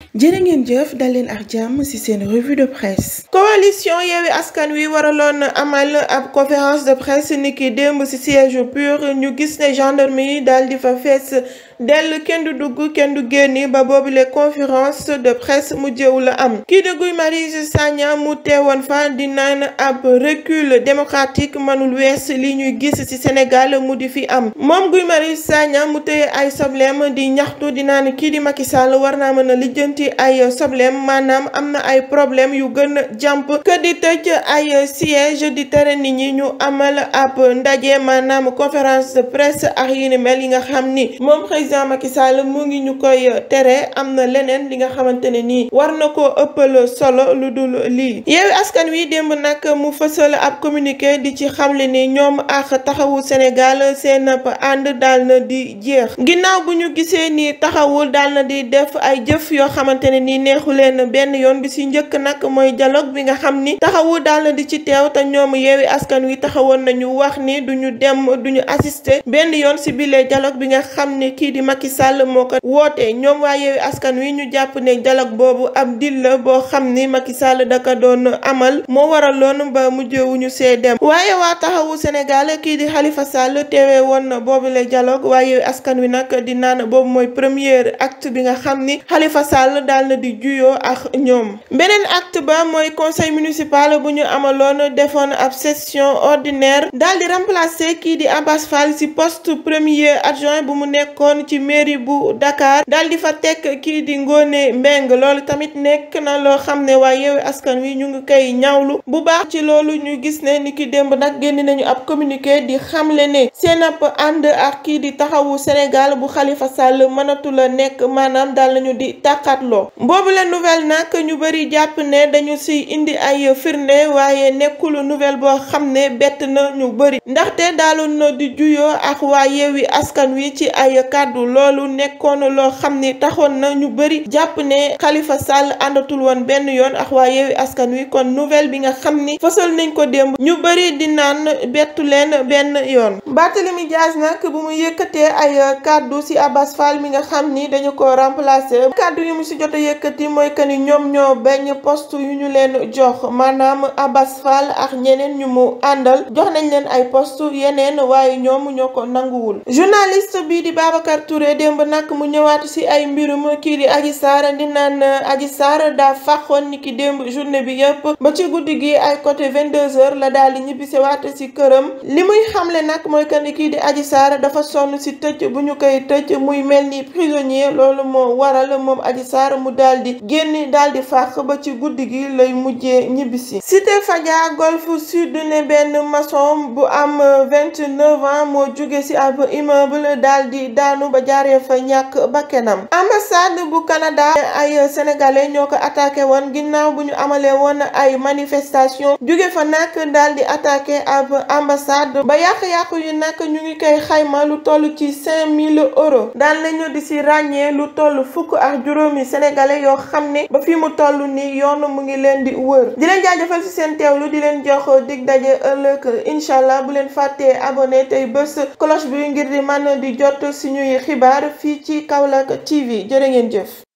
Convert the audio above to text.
jërë ngeen jëf dal leen ak jàmm ci seen revue de presse coalition Yewwi Askan Wi waraloon amal ab conférence de presse niki démb ci siège pur ñu gis ne gendarme yi daal di fa fees dell kenn du dugg kenn du génni ba boobu les conférence de presse mu jëw la am kii de Guy Marius Sagna mu teewoon fa di naan ab recul démocratique mënul wees li ñuy gis ci Sénégal mu di fi am moom Guy Marius Sagna mu téye ay sobleem di ñaxtu di naan kii di Macky Sall war naa mën a lijjanti ay sobleem maanaam am na ay problème yu gën a jàmp que di tëj ay siège di tere nit ñi ñu amal ab ndaje maanaam conférence de presse ak yi ni mel yi nga xam ni moom président Macky Sall mu ngi ñu koy tere am na leneen li nga xamante ne nii war na koo ëppal solo lu dul lii Yewwi Askan Wi démb nag mu fësal ab communiqué di ci xamle ni ñoom ak taxawu Sénégal seen ànd daal na di jeex ginnaaw bu ñu gisee ni taxawul daal na di def ay jëf yoo xamante ne nii neexu leen benn yoon bi ci njëkk nag mooy dialogue bi nga xam ni taxawu daal na di ci teew te ñoom Yewwi Askan Wi taxawoon nañu wax ni duñu dem duñu assister benn yoon ci bile dialogue bi nga xam ni kii di Macky Sall moo ko woote ñoom waa Yewwi Askan Wi ñu jàpp ne dialogue boobu ab dil la boo xam ni Macky Sall da ko doon amal moo waraloon ba mujjewuñu see dem waaye waa taxawu Sénégal kii di Khalifa Sall teewee woon na boobu la dialogue waa Yewwi Askan Wi nag di naan boobu mooy premier acte bi nga xam ni Khalifa Sall daal na di juyoo ak ñoom beneen acte ba mooy conseil municipal bu ñu amaloon defoon ab session ordinaire daal di remplacer kii di Abass Fall ci poste premier adjoint bu mu nekkoon ci mairie bu Dakar daal di fa teg kii di Ngone Mbeng loolu tamit nekk na loo xam ne waa Yewwi Askan Wi ñu ngi koy ñaawlu bu baax ci loolu ñu gis ne ni ki démb nag génn nañu ab communiqué di xamle ne seen ab ànd ak kii di taxawu Sénégal bu Khalifa Sall mënatu la nekk maanaam daal nañu di tàqatloo boobu la nouvelle nag ñu bëri jàpp ne dañu si indi ay firnde waaye nekkul nouvelle boo xam ne bett na ñu bëri ndaxte daaloon na di juyoo ak waa Yewwi Askan Wi ci ay kàddu loolu nekkoon loo xam ni taxoon na ñu bëri jàpp ne Khalifa Sall àndatul woon benn yoon ak waa Yewwi Askan Wi kon nouvelle bi nga xam ni fësal nañ ko démb ñu bëri di naan bettu leen benn yoon Barthélémy Dias nag bu mu yëkkatee ay kàddu ci Abass Fall mi nga xam ni dañu ko remplacer kàddu yu mu ci jot a yëkkati mooy que ni ñoom ñoo bañ poste yu ñu leen jox maanaam Abass Fall ak ñeneen ñu mu àndal jox nañ leen ay poste yeneen waaye ñoom ñoo ko nanguwul journaliste bi di Babacar Touré démb nag mu ñëwaat ci ay mbirum kii di Adji Sarr di naan Adji Sarr daa fàqoon ni ki démb journée bi yëpp ba ci guddi gi ay côté 22h la daal di ñibbisewaat ci këram li muy xamle nag mooy que ni kii di Adji Sarr dafa sonn ci tëj bu ñu koy tëj muy mel ni prisonnier loolu moo waral moom Adji Sarr mu daal di génn daal di fàq ba ci guddi gi lay mujjee ñibbisi Cité Fadia Golf Sud ne benn maçon bu am 29 ans moo jóge ci ab immeuble daal di daanu ba jaaree fa ñàkk bakkenam ambassade bu Canada ay sénégalais ñoo ko attaqué woon ginnaaw bu ñu amalee woon ay manifestation jóge fa nag daal di attaqué ab ambassade ba yàq-yàq yu nag ñu ngi koy xayma lu toll ci 5000 euros daal nañu di ci ràññee lu toll fukk ak juróomi sénégalais yoo xam ne ba fi mu toll ni yoon mu ngi leen di wër di leen jaajëfal ci seen teewlu di leen jox dig daje ëllëg incha allah bu leen fàttee abonné tey bés cloche bi ngir di mën di jot suñuy xibaar fii ci Kaolack TV jërë ngeen jëf